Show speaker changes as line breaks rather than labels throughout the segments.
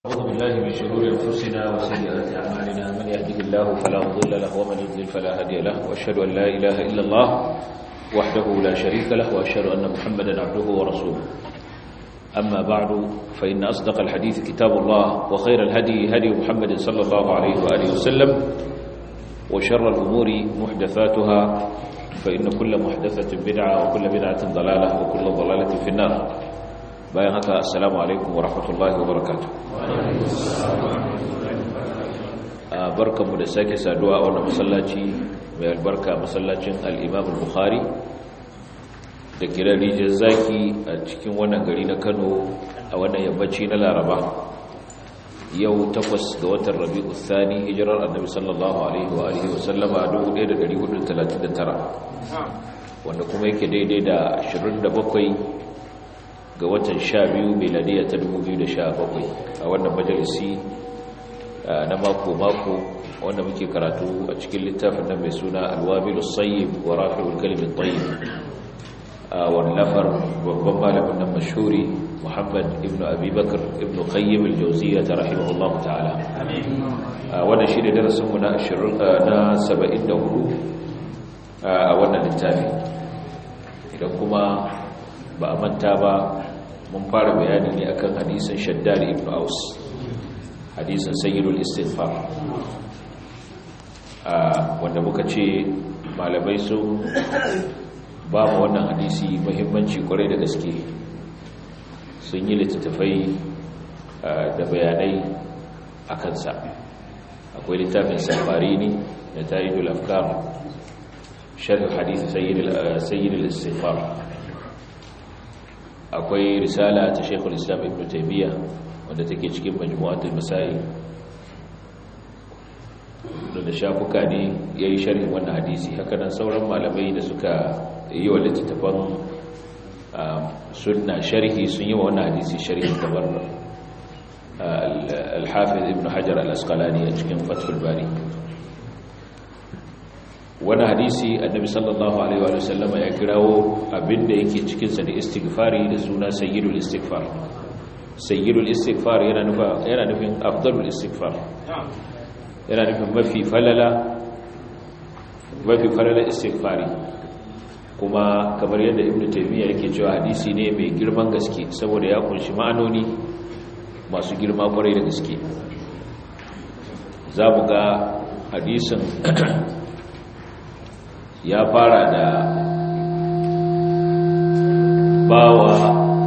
أعوذ بالله من شرور أنفسنا وسيئات أعمالنا من يهده الله فلا مضل له ومن يضلل فلا هادي له وأشهد أن لا إله إلا الله وحده لا شريك له وأشهد أن محمدا عبده ورسوله أما بعد فإن أصدق الحديث كتاب الله وخير الهدي هدي محمد صلى الله عليه وآله وسلم وشر الأمور محدثاتها فإن كل محدثة بدعة وكل بدعة ضلالة وكل ضلالة في النار bayan haka assalamu alaikum wa rahmatullahi wa barakatuh barkanmu da sake saduwa a wannan masallaci mai albarka masallacin al-imam al-bukhari da kiran rijiyar zaki a cikin wannan gari na kano a wannan yammaci na laraba yau takwas ga watan rabi'u thani hijirar annabi sallallahu alaihi wa alihi wa sallama 1439 wanda kuma yake daidai da 27 ga watan sha biyu meladiya ta 2017 a wannan majalisi na mako-mako wanda muke karatu a cikin littafin nan mai suna alwabilu sayyib wa rafi'ul kalimin tayyib a wallafar babban malamin nan mashuri muhammad ibn abubakar ibn qayyim al-jawziyya ta rahimahullahu ta'ala wannan shi ne darasinmu na 74 a wannan littafi idan kuma ba a manta ba mun fara bayani ne akan hadisin shaddad ibn aus hadisin sayyidul istighfar wanda muka ce malamai sun ba mu wannan hadisi muhimmanci kwarai da gaske sun yi littattafai da bayanai a kansa akwai littafin safari ne da ta'idul afkar sharh hadisi sayyidul istighfar akwai risala ta shekul islam ibn taymiya wanda take cikin majmu'atul masail da shafuka ne yayi sharhin wannan hadisi haka nan sauran malamai da suka yi wa littattafan sunna sharhi sun yi wa wannan hadisi sharhi kamar al-hafiz ibn hajar al-asqalani a cikin fathul bari wani hadisi annabi sallallahu alaihi wa sallama ya kirawo abinda yake cikinsa da istighfari da suna sayyidul istighfar sayyidul istighfar yana nufa yana nufin afdalul istighfar yana nufin mafi falala mafi falala istighfari kuma kamar yadda ibnu taymiya yake cewa hadisi ne mai girman gaske saboda ya kunshi ma'anoni masu girma kwarai da gaske za mu ga hadisin ya fara da bawa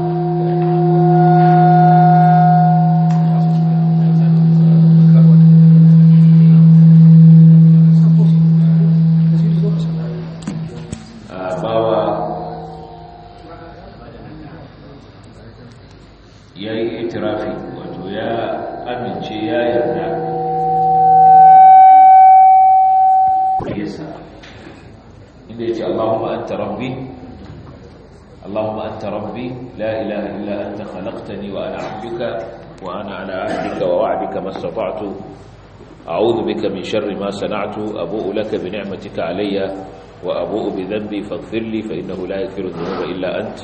bawa ya yi itirafi wato ya amince ya yarda yasa inda yace Allahumma anta rabbi Allahumma anta rabbi la ilaha illa anta khalaqtani wa ana 'abduka wa ana 'ala 'ahdika wa wa'dika mastata'tu a'udhu bika min sharri ma sana'tu abu'u laka bi ni'matika 'alayya wa abu'u bi dhanbi faghfir li fa innahu la yaghfiru dhunuba illa ant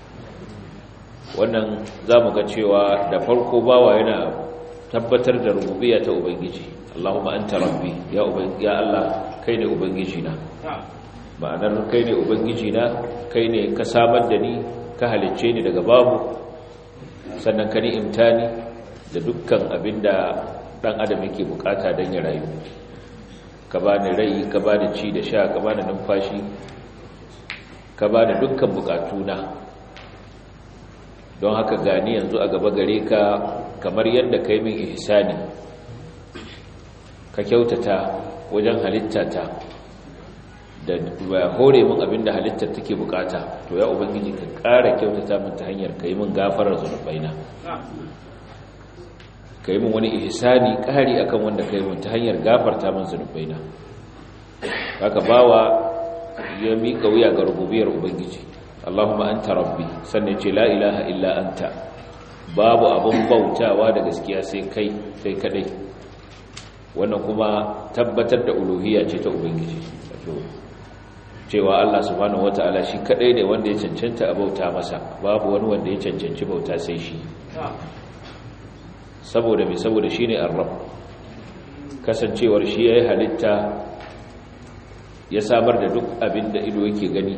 wannan zamu ga cewa da farko bawa yana tabbatar da rububiyya ta ubangiji Allahumma anta rabbi ya ubangi ya Allah kai ne ubangiji na ma'anar kai ne ubangiji na kai ne ka samar da ni ka halicce ni daga babu sannan ka ni'imta ni da dukkan abinda dan adam yake bukata don ya rayu ka bani rai ka bani ci da sha ka bani numfashi ka bani dukkan bukatuna don haka gani yanzu a gaba gare ka kamar yadda kai min ihsani ka kyautata wajen halittata da hore min abinda halittar take bukata to ya ubangiji ka ƙara kyautata min ta hanyar kai min gafarar zunubaina kai min wani ihsani ƙari akan wanda kai min ta hanyar gafarta min zunubaina haka bawa ya mika wuya ga rububiyar ubangiji Allahumma anta rabbi sannan ce la ilaha illa anta babu abun bautawa da gaskiya sai kai sai kadai wannan kuma tabbatar da uluhiyya ce ta ubangiji wato cewa Allah subhanahu wata'ala shi kadai ne wanda ya cancanta a bauta masa babu wani wanda ya cancanci bauta sai shi saboda mai saboda shine ar-rabb kasancewar shi yayi halitta ya samar da duk abin da ido yake gani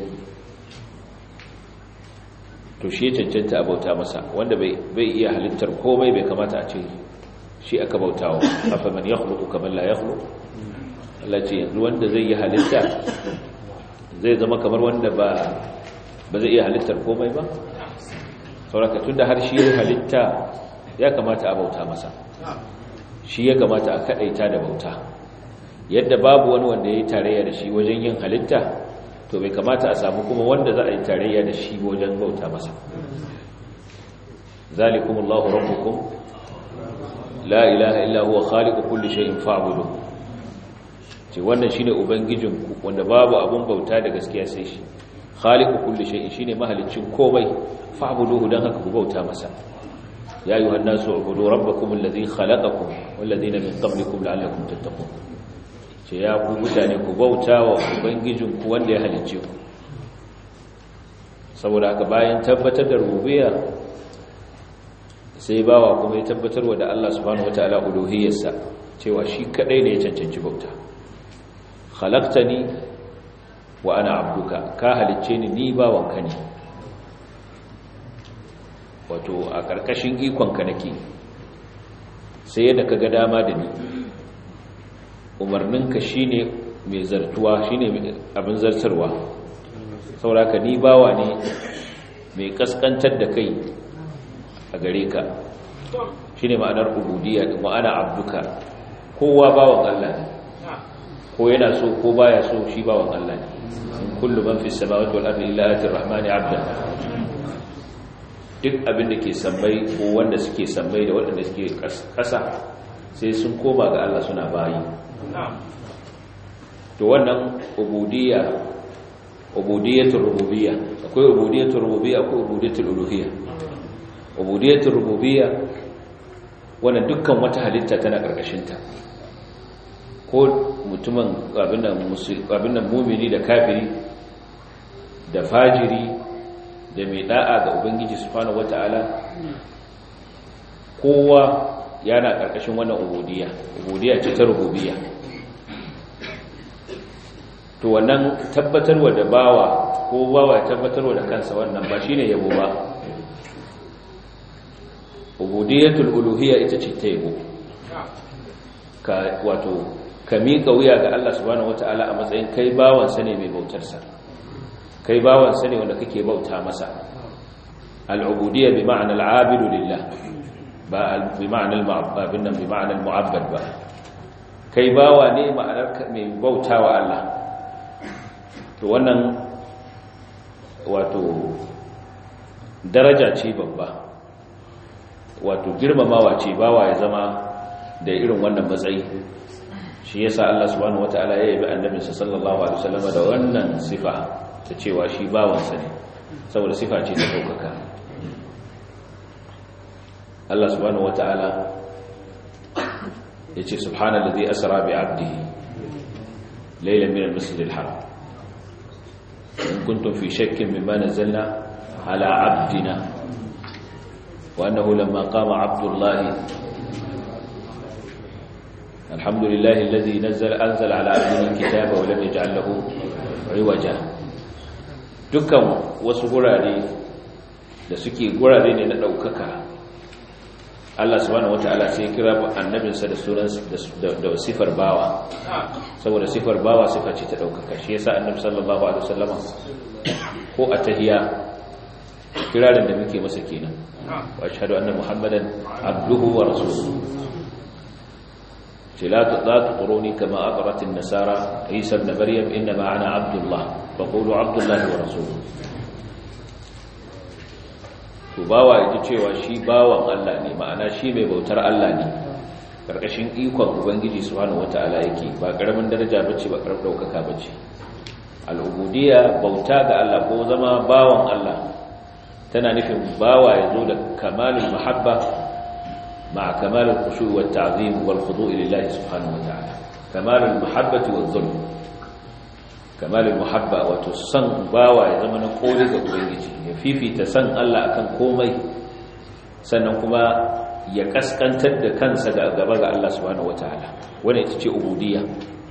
to shi ya cancanta a bauta masa wanda bai iya halittar komai bai kamata a ce shi aka bautawa afa man yakhluqu kaman la yakhluqu Allah ce yanzu wanda zai yi halitta zai zama kamar wanda ba ba zai iya halittar komai ba sauraka tunda har shi ya halitta ya kamata a bauta masa shi ya kamata a kadaita da bauta yadda babu wani wanda ya yi tarayya da shi wajen yin halitta to bai kamata a samu kuma wanda za a yi tarayya da shi wajen bauta masa zalikumullahu rabbukum la ilaha illa huwa khaliqu kulli shay'in fa'budu ce wannan shine ubangijinku wanda babu abun bauta da gaskiya sai shi khaliqu kulli shay'in shine mahaliccin komai fa'buduhu dan haka ku bauta masa ya ayyuhan nasu ubudu rabbakum alladhi khalaqakum wal ladina min qablikum la'allakum tattaqun ce ya ku mutane ku bauta wa ubangijinku wanda ya halicce ku saboda haka bayan tabbatar da rububiyya sai bawa kuma ya tabbatar wa da Allah subhanahu wataala uluhiyyarsa cewa shi kadai ne ya cancanci bauta khalaqtani wa ana abduka ka halicce ni ni bawanka ne wato a karkashin ikonka nake sai yadda kaga dama da ni umarninka shine mai zartuwa shine abin zartarwa sauraka ni bawa ne mai kaskantar da kai a gare ka shine ma'anar ubudiyya din wa ana abduka kowa bawan Allah ne ko yana so ko baya so shi bawan Allah ne in kullu man fis samawati wal ardi illa atir rahmani abdan duk abin da ke sammai ko wanda suke sammai da waɗanda suke ƙasa sai sun koma ga Allah suna bayi to wannan ubudiyya ubudiyyatul rububiyya akwai ubudiyyatul rububiyya akwai ubudiyyatul uluhiyya ubudiyyatul rububiyya wannan dukkan wata halitta tana karkashin ta ko mutumin abin nan abin nan mu'mini da kafiri da fajiri da mai da'a ga ubangiji subhanahu wataala kowa yana karkashin wannan ubudiyya ubudiyya ce ta rububiyya to wannan tabbatarwa da bawa ko bawa ya tabbatarwa da kansa wannan ba shine yabo ba ubudiyatul uluhiyya ita ce ta yabo ka wato ka miƙa wuya ga Allah subhanahu wataala a matsayin kai bawan sa ne mai bautar sa kai bawan sa ne wanda kake bauta masa al-ubudiyya bi ma'na al-abidu lillah ba bi ma'na al-mu'abbad bi ma'na al-mu'abbad ba kai bawa ne ma'anar mai bautawa Allah to wannan wato daraja ce babba wato girmamawa ce bawa ya zama da irin wannan matsayi shi yasa Allah subhanahu wataala ya yabi annabinsa sallallahu alaihi wasallam da wannan sifa ta cewa shi bawansa ne saboda sifa ce ta daukaka Allah subhanahu wataala yace subhanallazi asra bi 'abdihi laylan min al-masjidil haram إن كنتم في شك مما نزلنا على عبدنا وأنه لما قام عبد الله الحمد لله الذي نزل أنزل على عبدنا الكتاب ولم يجعل له عوجا dukkan wasu gurare da suke gurare ne na ɗaukaka Allah subhanahu wataala sai kira annabinsa da sunan da sifar bawa saboda sifar bawa sifa ce ta daukaka shi yasa annabi sallallahu alaihi wasallama ko a tahiyya kirarin da muke masa kenan wa ashhadu anna muhammadan abduhu wa rasuluhu la tuquruni kama aqrat an-nasara isa ibn maryam inma ana abdullah faqulu abdullahi wa rasuluhu to bawa yaji cewa shi bawan Allah ne ma'ana shi mai bautar Allah ne karkashin ikon ubangiji subhanahu wataala yake ba karamin daraja bace ba karamin daukaka bace al'ubudiyya bauta ga Allah ko zama bawan Allah tana nufin bawa yazo da kamalul mahabba ma'a kamalul khushu' wat ta'zim wal khudu' lillahi subhanahu wataala kamalul mahabbati wal dhulm kamalul muhabba wato san bawa ya zama na kore ga ubangiji ya fifita san Allah akan komai sannan kuma ya kaskantar da kansa ga gaba ga Allah subhanahu wataala wannan ita ce ubudiyya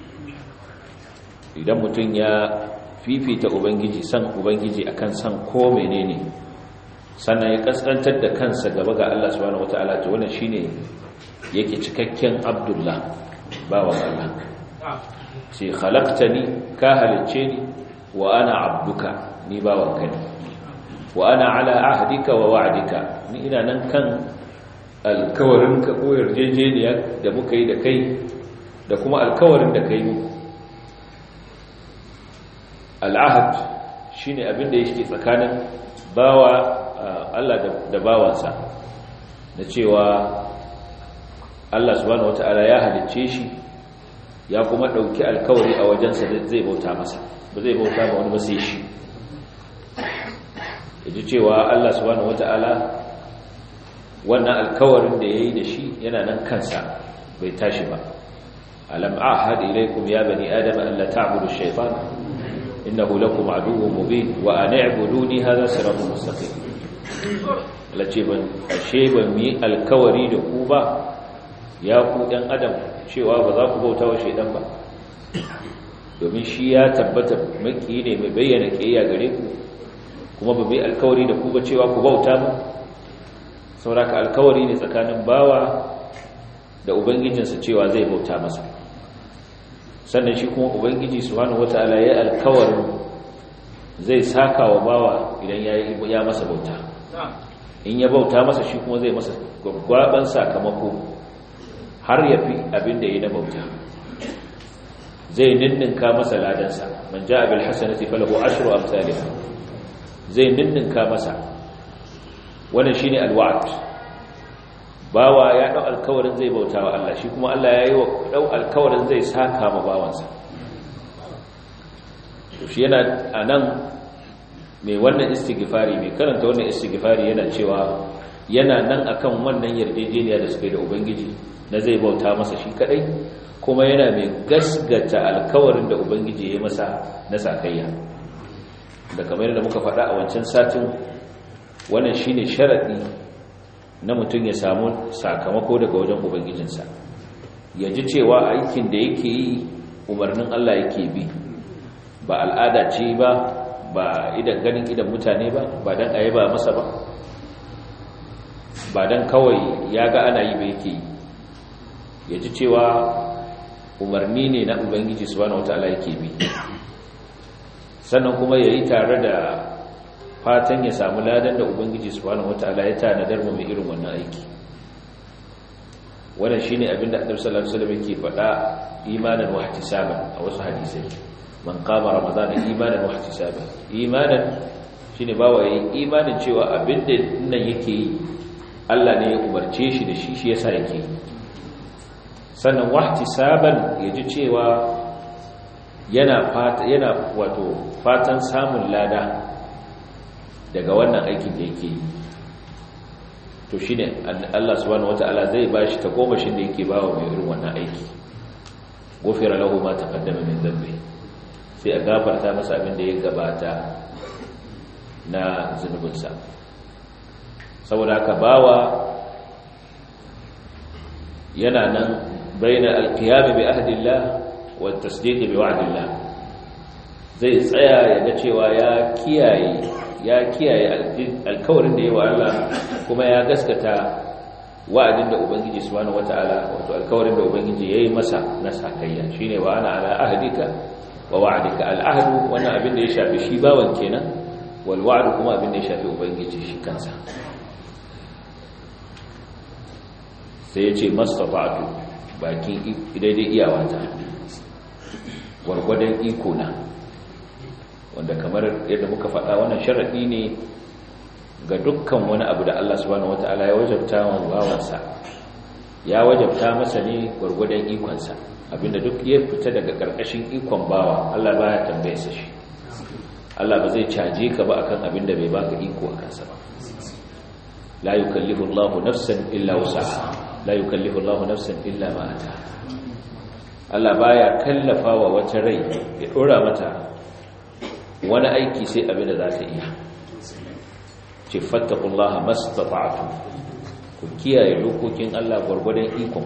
idan mutum ya fifita ubangiji san ubangiji akan san ko menene sannan ya kaskantar da kansa gaba ga Allah subhanahu wataala to wannan shine yake cikakken abdullah bawan Allah ce khalaqtani ka halicce ni wa ana abduka ni bawanka ne wa ana ala ahdika wa wa'dika ni ina nan kan alkawarin ka ko yarjejeniya da muka yi da kai da kuma alkawarin da kai muku al'ahad shine abin da yake tsakanin bawa Allah da bawansa da cewa Allah subhanahu wata'ala ya halicce shi ya kuma dauki alkawari a wajensa zai bauta masa ba zai bauta ma wani ba sai shi yaji cewa Allah subhanahu wata'ala wannan alkawarin da yayi da shi yana nan kansa bai tashi ba alam ahad ilaykum ya bani adam an la ta'budu ash-shaytan innahu lakum aduwwun mubin wa an i'buduni hadha siratun mustaqim lace ban ashe ban mi alkawari da ku ba ya ku ɗan adam cewa ba za ku bauta wa shaidan ba domin shi ya tabbata maki ne mai bayyana ƙiyayya gare ku kuma ba bai alkawari da ku ba cewa ku bauta ba sauraka alkawari ne tsakanin bawa da ubangijinsa cewa zai bauta masa sannan shi kuma ubangiji subhanahu wataala ya alkawarin zai saka wa bawa idan ya masa bauta in ya bauta masa shi kuma zai masa gwaggwaban sakamako har ya fi abin da ya na bauta zai ninninka masa ladansa man ja abil hasanati falahu ashru amsalha zai ninninka masa wannan shine alwa'd bawa ya dau alkawarin zai bauta wa Allah shi kuma Allah ya yi wa dau alkawarin zai saka ma bawansa to shi yana anan mai wannan istighfari mai karanta wannan istighfari yana cewa yana nan akan wannan yarjejeniya da suka yi da ubangiji na zai bauta masa shi kadai kuma yana mai gasgata alkawarin da ubangiji ya yi masa na sakayya da kamar yadda muka faɗa a wancan satin wannan shine sharadi na mutum ya samu sakamako daga wajen ubangijinsa ya ji cewa aikin da yake yi umarnin Allah yake bi ba al'ada ce ba ba idan ganin idan mutane ba ba dan ayi ba masa ba ba dan kawai ya ga ana yi ba yake yi ya ji cewa umarni ne na ubangiji subhanahu wataala yake bi sannan kuma ya yi tare da fatan ya samu ladan da ubangiji subhanahu wataala ya tanadar mu mai irin wannan aiki wannan shine abinda annabi sallallahu alaihi wasallam yake faɗa imanan wa ihtisaban a wasu hadisai man qama ramadana imanan wa ihtisaban imanan shine bawa yayi imanin cewa abinda nan yake yi Allah ne ya umarce shi da shi shi yasa yake yi sannan wahtisaban yaji cewa yana fata yana wato fatan samun lada daga wannan aikin da yake yi to shine Allah subhanahu wataala zai bashi ta gomashin da yake bawa mai irin wannan aiki gofira lahu ma taqaddama min dhanbi sai a gafarta masa abin da ya gabata na zunubinsa saboda haka bawa yana nan baina alqiyam bi ahdillah wa tasdiq bi wa'dillah zai tsaya ya ga cewa ya kiyaye ya kiyaye alkawarin da yawa Allah kuma ya gaskata wa'adin da ubangiji subhanahu wataala wato alkawarin da ubangiji yayi masa na sakayya shine wa ana ala ahdika wa wa'dika al'ahdu wannan abin da ya shafi shi bawan kenan wal wa'd kuma abin da ya shafi ubangiji shi kansa sai ya ce mastata'tu bakin daidai iyawata gwargwadon iko na wanda kamar yadda muka faɗa wannan sharaɗi ne ga dukkan wani abu da Allah subhanahu wata'ala ya wajabta wa bawansa ya wajabta masa ne gwargwadon ikonsa abinda duk ya fita daga ƙarƙashin ikon bawa Allah baya tambaye sa shi Allah ba zai caje ka ba akan abinda bai baka iko a kansa ba la yukallifu Allahu nafsan illa wusaha la yukallifu Allahu nafsan illa ma ata Allah baya kallafa wa wata rai ya dora mata wani aiki sai abin da za ta iya ce fattakullaha mastata'tu ku kiyaye dokokin Allah gwargwadon ikon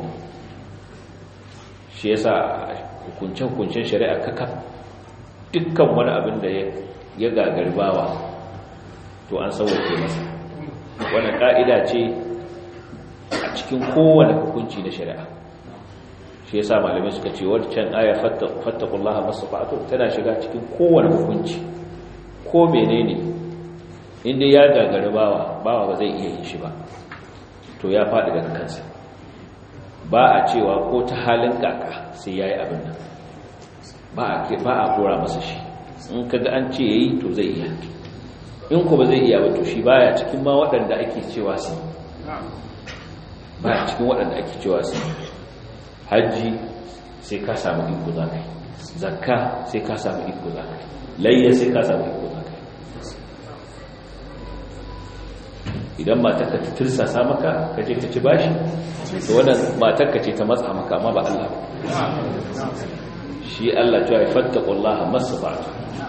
shi yasa hukuncen hukuncen shari'a kaka dukkan wani abin da ya gagarbawa to an sauwake masa wani ka'ida ce a cikin kowane hukunci na shari'a shi yasa malamai suka ce wancan aya fattaqullaha masfa'atu tana shiga cikin kowane hukunci ko menene inda ya gagari bawa bawa ba zai iya yin shi ba to ya faɗi daga kansa ba a cewa ko ta halin kaka sai yayi abin nan ba a ba a kora masa shi in kaga an ce yayi to zai iya in ko ba zai iya ba to shi baya cikin ma waɗanda ake cewa su baya cikin waɗanda ake cewa su hajji sai ka samu iko za ka yi zakka sai ka samu iko za ka yi layya sai ka samu iko za ka yi idan matarka ta tirsasa maka ka je ka ci bashi to wannan matarka ce ta matsa maka amma ba Allah ba shi Allah cewa ya fattaqullaha masfa'atu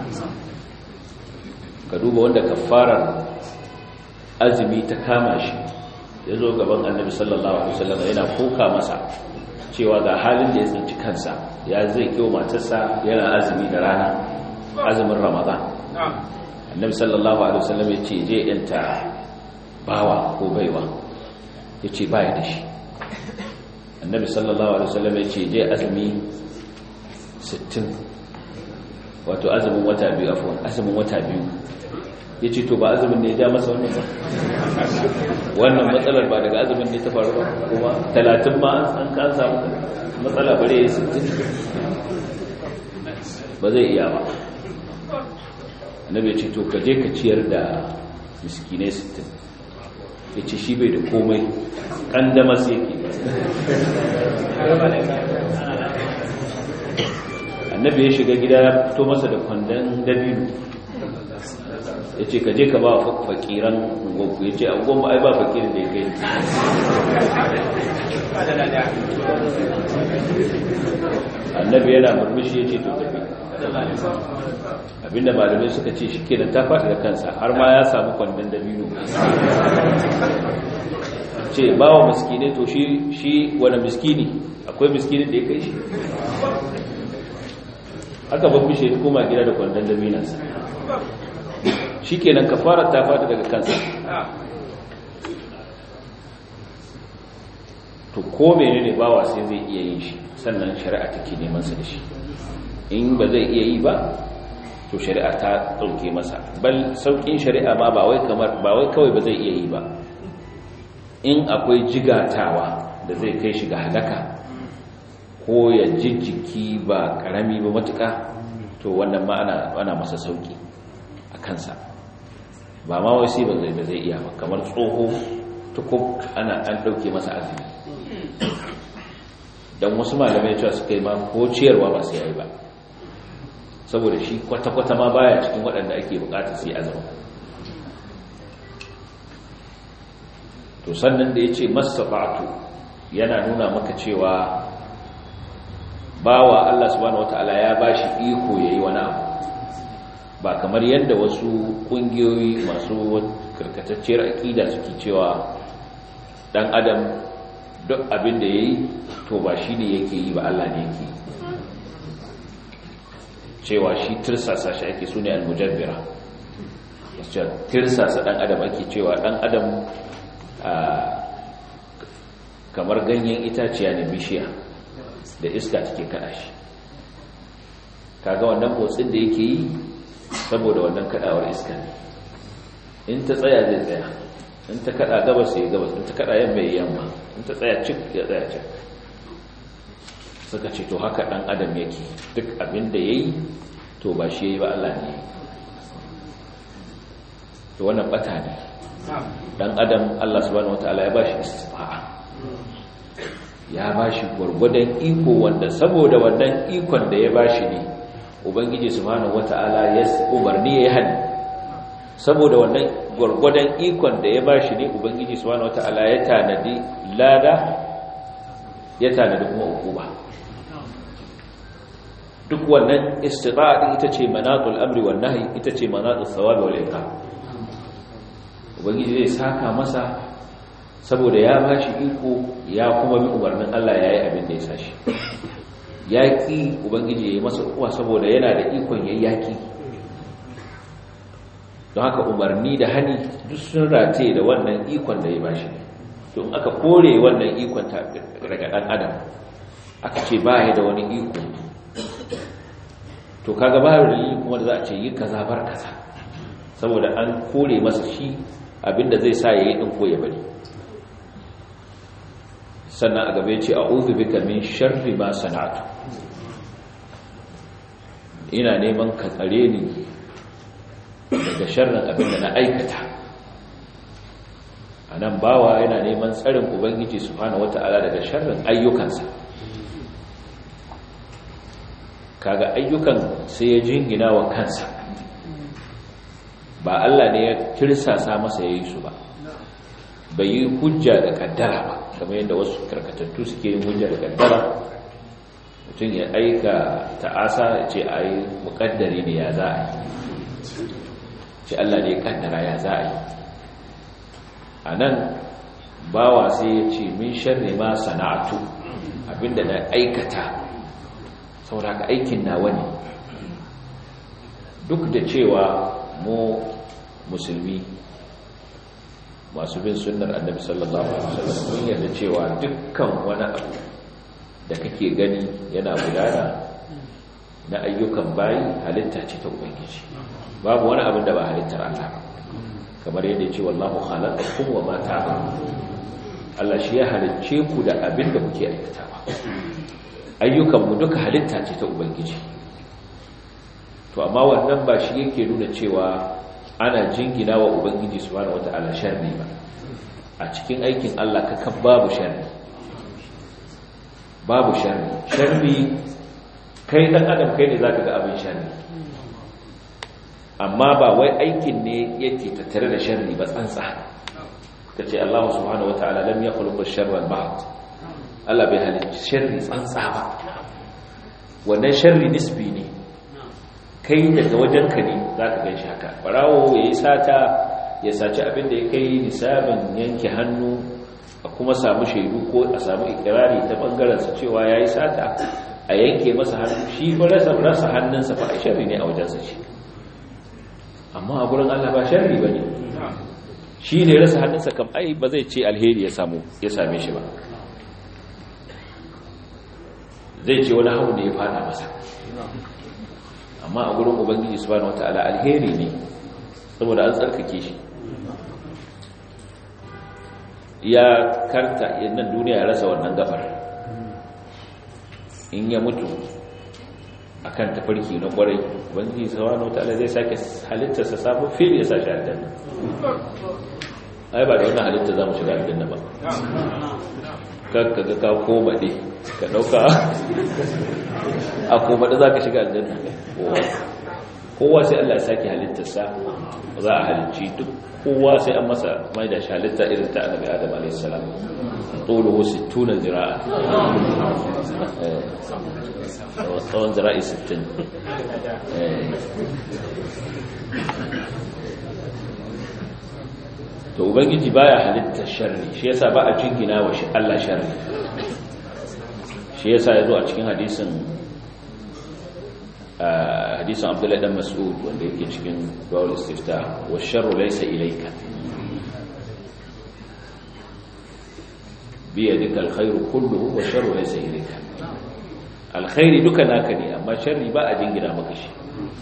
ka duba wanda kafarar azumi ta kama shi ya zo gaban annabi sallallahu alaihi wasallam yana koka masa cewa ga halin da ya tsinci kansa ya zai kiwo matarsa yana azumi da rana azumin ramadan annabi sallallahu alaihi wasallam ya ce je yanta bawa ko baiwa ya ce baya da shi annabi sallallahu alaihi wasallam ya ce je azumi 60 wato azumin wata biyu afwan azumin wata biyu ya ce to ba azumin ne ya ja masa wannan ba wannan matsalar ba daga azumin ne ta faru ba kuma talatin ma an kan samu matsala bare ya sittin ba zai iya ba annabi ce to ka je ka ciyar da miskinai sittin ya ce shi bai da komai kandama sai yake annabi ya shiga gida ya fito masa da kwandon dabino ya ce ka je ka ba fakiran ungonku ya ce ungon ba ai ba fakirin da ya kai annabi yana murmushi ya ce to tafi abinda malamai suka ce shi kenan ta faɗi da kansa har ma ya samu kwandon dabino ce ba wa miskini to shi wani miskini akwai miskini da ya kai shi aka babbi shi ya koma gida da kwandon dabinansa shi kenan kafarar ta fata daga kansa to ko mene ne bawa sai zai iya yin shi sannan shari'a take neman sa da shi in ba zai iya yi ba to shari'a ta dauke masa bal saukin shari'a ma ba wai kamar ba wai kawai ba zai iya yi ba in akwai jigatawa da zai kai shi ga halaka ko ya jijjiki ba karami ba matuka to wannan ma ana ana masa sauki a kansa ba ma wai sai ba zai ba zai iya ba kamar tsoho tukub ana an dauke masa azumi dan wasu malamai cewa suka yi ma ko ciyarwa ba sai yayi ba saboda shi kwata-kwata ma baya cikin waɗanda ake bukata sai azumi to sannan da yace masafatu yana nuna maka cewa bawa Allah subhanahu wataala ya bashi iko yayi wani abu ba kamar yadda wasu kungiyoyi masu karkatacciyar akida suke cewa dan adam duk abin da yayi to ba shi ne yake yi ba Allah ne yake cewa shi tirsasa shi ake sune al-mujabbira yace tirsasa dan adam ake cewa dan adam kamar ganyen itaciya ne bishiya da iska take kada shi kaga wannan motsin da yake yi saboda wannan kadawar iska ne in ta tsaya zai tsaya in ta kada gabas sai gabas in ta kada yamma ya yamma in ta tsaya cik ya tsaya cik suka ce to haka dan adam yake duk abin da yayi to ba shi yayi ba Allah ne to wannan bata ne dan adam Allah subhanahu wataala ya bashi istifa'a ya bashi gurgudan iko wanda saboda wannan ikon da ya bashi ne ubangiji subhanahu wataala ya umarni ya hani saboda wannan gurgudan ikon da ya bashi ne ubangiji subhanahu wataala ya tanadi lada ya tanadi kuma hukuma duk wannan istifa'a din ita ce manatul amri wan nahi ita ce manatul thawabi wal iqab ubangiji zai saka masa saboda ya ba shi iko ya kuma bi umarnin Allah ya yi abin da ya sashi yaƙi ubangiji ya yi masa uwa saboda yana da ikon ya yaƙi don haka umarni da hani duk sun rataye da wannan ikon da ya ba shi don aka kore wannan ikon daga ɗan adam aka ce ba ya da wani iko to kaga ba da kuma da za a ce yi kaza bar kaza saboda an kore masa shi abinda zai sa ya yi ɗin ko ya bari sannan a gabe ce a bika min sharri ma sana'atu ina neman ka tsare ni daga sharrin abinda na aikata a nan bawa yana neman tsarin ubangiji su hana wata'ala daga sharrin ayyukansa kaga ayyukan sai ya jingina wa kansa ba Allah ne ya tirsasa masa ya yi su ba bai yi hujja da kaddara ba kamar yadda wasu karkatattu suke yin hujja da kaddara mutum ya aika ta'asa ya ce a yi mukaddari ne ya za a yi ce Allah ne kaddara ya za a yi a nan bawa sai ya ce min sharri ma sana'atu abinda na aikata sauraka aikin nawa ne duk da cewa mu musulmi masu bin sunnar annabi sallallahu alaihi wasallam mun yarda cewa dukkan wani abu da kake gani yana gudana na ayyukan bayi halitta ce ta ubangiji babu wani abin da ba halittar Allah ba kamar yadda ya ce wallahu khalaqakum wa ma ta'malun Allah shi ya halicce ku da abin da kuke aikatawa ayyukan mu duka halitta ce ta ubangiji to amma wannan ba shi yake nuna cewa ana jingina wa ubangiji subhanahu wata'ala sharri ba a cikin aikin Allah kakan babu sharri babu sharri sharri kai dan adam kai ne zaka ga abin sharri amma ba wai aikin ne yake tattare da sharri ba tsantsa kace Allah subhanahu wata'ala lam yakhluq ash-sharra al-ba'd Allah bai halicci sharri tsantsa ba wannan sharri nisbi ne kai daga wajenka ne za ka gan shi haka ɓarawo ya yi sata ya saci abin da ya kai nisabin yanke hannu a kuma samu shaidu ko a samu ikirari ta ɓangarensa cewa ya yi sata a yanke masa hannu shi ba rasa rasa hannunsa fa a shari ne a wajensa shi amma a gurin allah ba shari ba ne shi ne rasa hannunsa kam ai ba zai ce alheri ya same shi ba zai ce wani hau ne ya fada masa amma a gurin ubangiji subhanahu wataala alheri ne saboda an tsarkake shi ya karta yannan duniya ya rasa wannan gafar in ya mutu akan tafarki na kwarai ubangiji subhanahu wataala zai sake halittarsa sabon fil ya sa shi aljanna ai ba da wannan halitta za mu shiga aljanna ba kakka ga ka koma ɗe ka ɗauka a koma da za ka shiga aljanna kowa sai Allah ya sake halittarsa za a halicci duk kowa sai an masa mai da shi halitta irin ta annabi adam a.s. tsolo 60 zira'a tsawon zira'i 60 to ubangiji baya halittar sharri shi yasa ba a jingina wa Allah sharri shi yasa yazo a cikin hadisin hadisin Abdullah dan Mas'ud wanda yake cikin Bawl Istifta wa sharru laysa ilayka bi yadika alkhairu kulluhu wa sharru laysa ilayka alkhairi duka naka ne amma sharri ba a jingina maka shi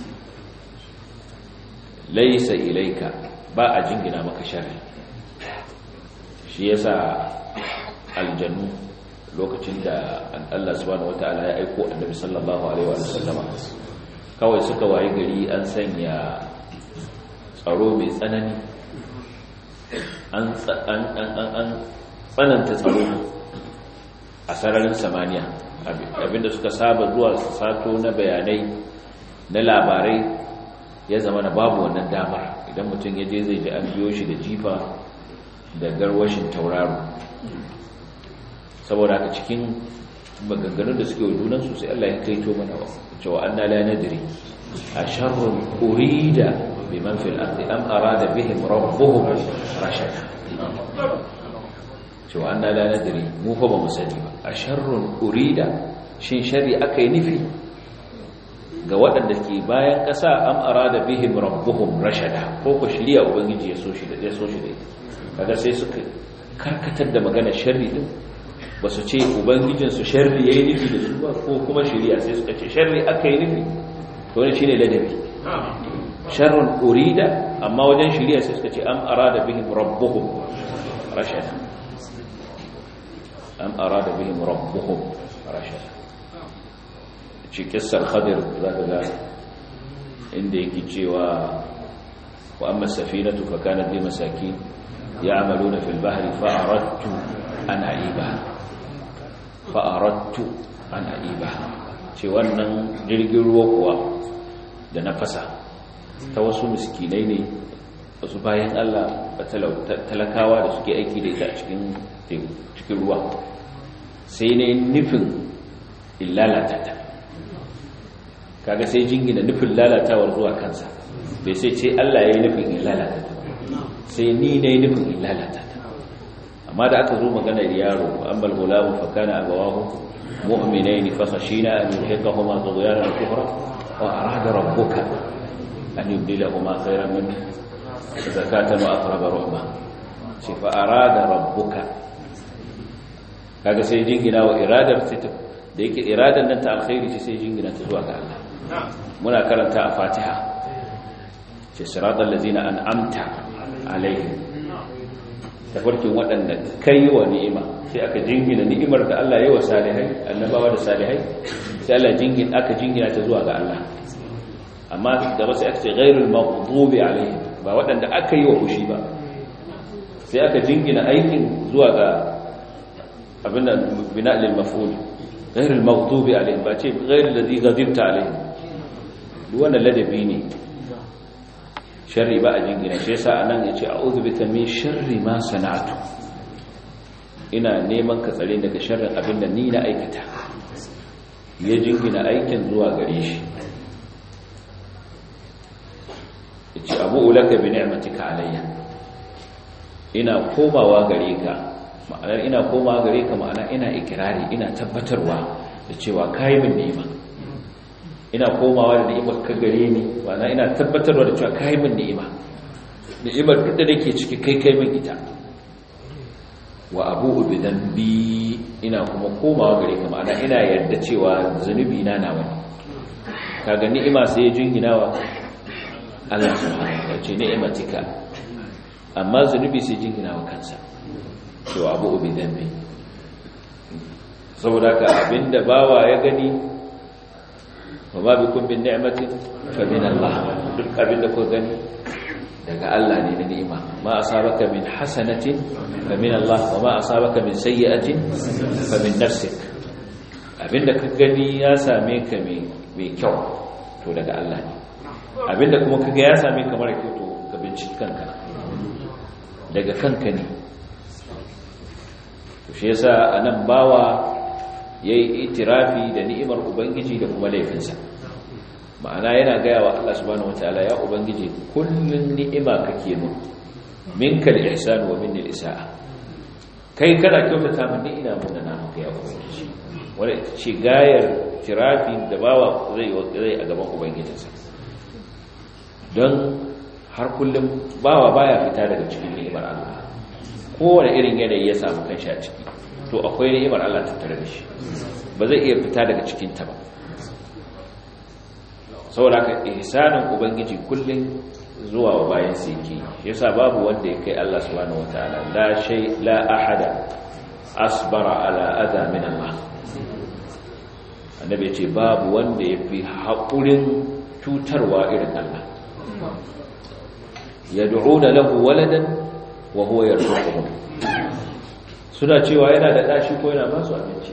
laysa ilayka ba a jingina maka sharri shi yasa aljannu lokacin da Allah subhanahu wataala ya aiko annabi sallallahu alaihi wa sallama kawai suka waye gari an sanya tsaro mai tsanani an tsananta tsaro a sararin samaniya abinda suka saba zuwa sato na bayanai na labarai ya zama na babu wannan damar idan mutum ya je zai ji an biyo shi da jifa da garwashin tauraro saboda haka cikin maganganun da suke wa junansu sai Allah ya kaito mana cewa anna la nadri asharrun urida biman fil ardi am arada bihim rabbuhum rashada cewa an la nadri mu fa ba mu sani ba a sharrun urida shin sharri aka yi nufi ga waɗanda ke bayan ƙasa am arada bihim rabbuhum rashada ko ko shiriya ubangiji ya so shi da ya so shi da ita kaga sai suka karkatar da magana sharri din ba su ce ubangijin su sharri yayi nufi da su ba ko kuma shiriya sai suka ce sharri aka yi nufi to ne shine ladabi sharrun urida amma wajen shiriya sai suka ce am arada bihim rabbuhum rashada am arada bihim rabbuhum rashada ci kissar khadir zaka ga inda yake cewa wa amma safinatu fa kanat bi masakin ya'maluna fil bahri fa aradtu an aiba fa aradtu an aiba ce wannan jirgin ruwa kuwa da na fasa ta wasu miskinai ne wasu bayan Allah talakawa da suke aiki da ita a cikin ruwa sai ne nufin illalata ta kaga sai jingina nufin lalatawar zuwa kansa bai sai ce Allah ya yi nufin illalata ta sai ni na yi nufin illalata ta amma da aka zo maganar yaro an balgulamu fakana abawahu mu'minaini fa khashina an yulhiqahuma tughyanan kufra wa arada rabbuka an yubdilahuma khayran min zakatan wa aqraba rahma shi fa arada rabbuka kaga sai jingina wa iradar sai ta da yake iradar nan ta alkhairi ce sai jingina ta zuwa ga Allah muna karanta a Fatiha ce siratal ladzina an'amta alaihim tafarkin waɗanda kai wa ni'ima sai aka jingina ni'imar da Allah ya yi wa salihai annabawa da salihai sai Allah jingin aka jingina ta zuwa ga Allah amma da sai aka ce ghairul maghdubi alaihim ba waɗanda aka yi wa fushi ba sai aka jingina aikin zuwa ga abin da bina lil maf'ul ghairul maghdubi alaihim ba ce ghairul ladhi ghadibta alaihim duk wannan ladabi ne sharri ba a jingina shi yasa anan yace a'udhu bika min sharri ma sana'tu ina neman ka tsare daga sharrin abin da ni na aikata ya jingina aikin zuwa gare shi yace abu ulaka bi ni'matika alayya ina komawa gare ka ma'anar ina komawa gare ka ma'ana ina ikirari ina tabbatarwa da cewa kai min ni'ima ina komawa da ni'imar ka gare ni ma'ana ina tabbatarwa da cewa kai min ni'ima ni'imar duk da nake ciki kai kai min ita wa abu bi dambi ina kuma komawa gare ka ma'ana ina yarda cewa zunubi na nawa ne kaga ni'ima sai ya jingina wa Allah subhanahu wa ce ni'imatika amma zunubi sai jingina wa kansa cewa abu bi dambi saboda ka abinda bawa ya gani wa ma bikum min ni'matin fa min Allah duk abinda ku gani daga Allah ne na ni'ima ma asabaka min hasanatin fa min Allah wa ma asabaka min sayyi'atin fa min nafsik abinda ka gani ya same ka mai kyau to daga Allah ne abinda kuma kaga ya same ka mara kyau to ka binciki kanka daga kanka ne to shi yasa anan bawa yayi itirafi da ni'imar ubangiji da kuma laifinsa ma'ana yana gaya wa Allah subhanahu wataala ya ubangiji kullun ni'ima kake mun minka al-ihsan wa minni al-isa'a kai kana kyautata min ni ina mun na maka ya ubangiji wanda ita ce gayar tirafi da bawa zai zai a gaban ubangijinsa don har kullum bawa baya fita daga cikin ni'imar Allah kowane irin yanayi ya samu kanshi a ciki to akwai ni'imar Allah tattare da shi ba zai iya fita daga cikin ta ba saboda ka ihsanin ubangiji kullun zuwa wa bayan sa yake yasa babu wanda ya kai Allah subhanahu wataala la shay la ahada asbara ala adha min Allah annabi ce babu wanda yafi haƙurin cutarwa irin Allah yad'una lahu waladan wa huwa yarzuquhum suna cewa yana da dashi ko yana ba su abinci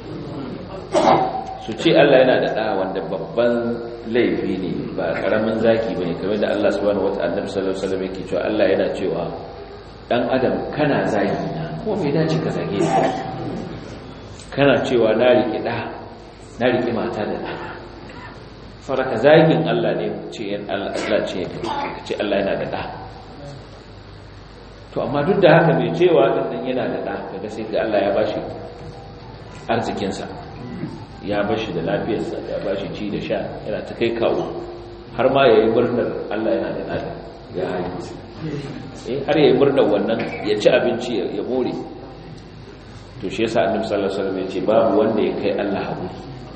su ce Allah yana da ɗa wanda babban laifi ne ba ƙaramin zaki ba ne kamar da Allah subhanahu wa ta'ala sallallahu alaihi wasallam yake cewa Allah yana cewa dan adam kana zagi na ko me dace ka zage ni kana cewa na riki ɗa na riki mata da ɗa faraka zagin Allah ne ce yan Allah ce ka ce Allah yana da ɗa to amma duk da haka mai cewa ɗan yana da ɗa kaga sai ga Allah ya bashi arzikinsa ya bashi da lafiyarsa ya bashi ci da sha yana ta kai kawo har ma ya yi murnar Allah yana da ɗa ya haihu eh har ya yi murnar wannan ya ci abinci ya more to shi yasa annabi sallallahu alaihi wasallam ya ce babu wanda ya kai Allah haƙuri